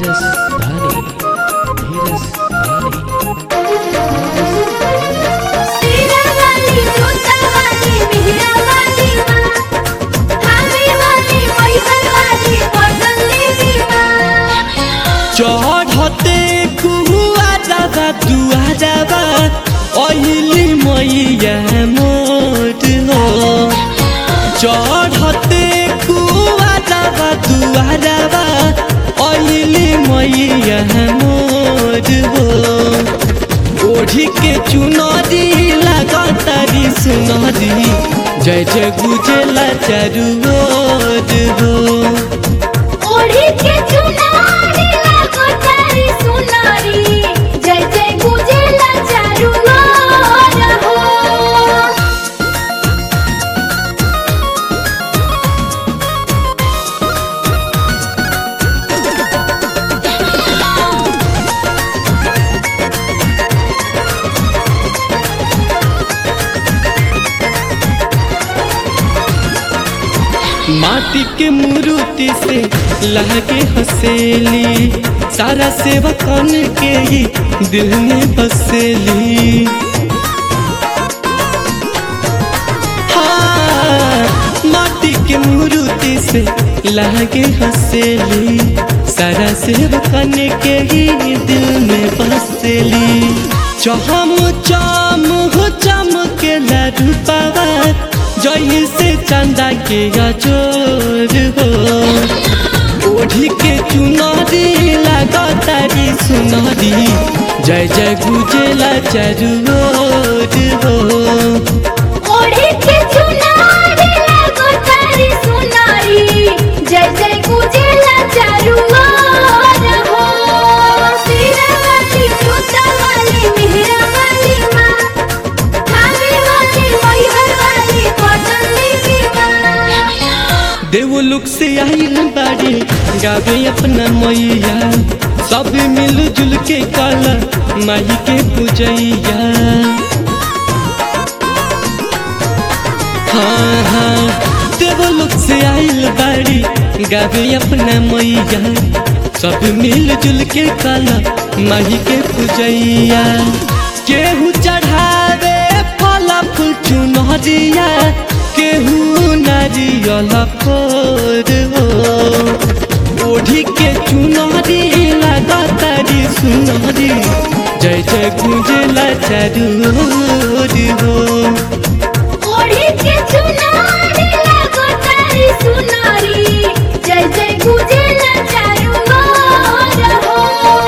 धीरज धानी धीरज धानी सीरा वाली जोता वाली मेहरा वाली माँ धामी वाली मैहर वाली पटन देवी माँ चढ़ते कुआ जाबा दुआ जाबा अहिली मैया मोट हो चढ़ते कुआ जाबा दुआ जाबा अहिली मैया मोट हो ओढ़ी के चुनरी लागतारी सुनरी जय जय गुजला चारू ओर हो ओढ़ी के चुनारी लागो तारी सुनारी जय जय गुजेला चारू ओर हो माटी के मूर्ति से लहके हसेली सारा सेवा कन के ही दिल में बसेली हाँ, माटी के मूर्ति से लहके हसेली सारा सेवा कन के ही दिल में बसेली चहम चम हो चमके रूपावा जही से चंदा के अजोर हो ओढ़ी के चुनरी लागतारी सुनरी जय जय गुजेला चारू ओर हो ओढ़ी के चुनारी लागो तारी सुनारी जय जय गुजेला चारू ओर हो सीरा वाली जोता वाली मेहरा वाली माँ धामी वाली मैहर वाली पटन देवी माँ देवलोक से आइल बाड़ी गावे अपना मैया सब मिल जुल के काला माई के पूजैया हाँ हाँ देवलोक से आइल बाड़ी गावे अपना मैया सब मिल जुल के काला माई के पूजैया केहू चढ़ावे फल फूल चुनरिया केहू नारियल फोर हो ओढ़ी के चुनरी लागतारी सुनरी जय जय गुंजला चारू ओर हो ओढ़ी के चुनारी लागो तारी सुनारी जय जय गुजेला चारू ओर हो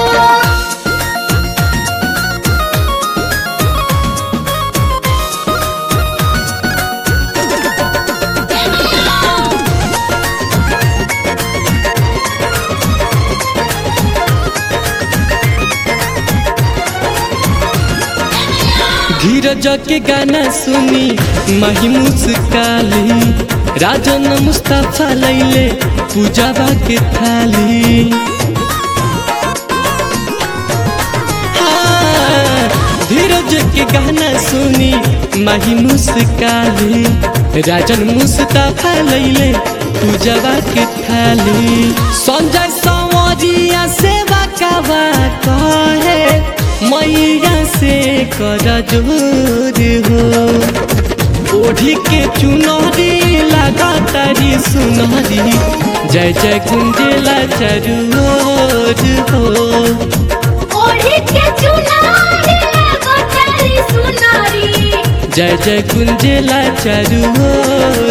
धीरज के गाना सुनी माही मुस्काली राजन मुस्तफा लैले पूजाबा के थाली हाँ, धीरज के गाना सुनी माही मुस्काली राजन मुस्तफा लैले पूजाबा के थाली संजय संवरिया सेवा काबा कहे मैया से कर जोर हो ओढ़ी के चुनरी लगातारी सुनरी जय जय गुंजेला चारू ओर हो ओढ़ी के चुनारी लागो तारी सुनारी जय जय गुंजेला चारू ओर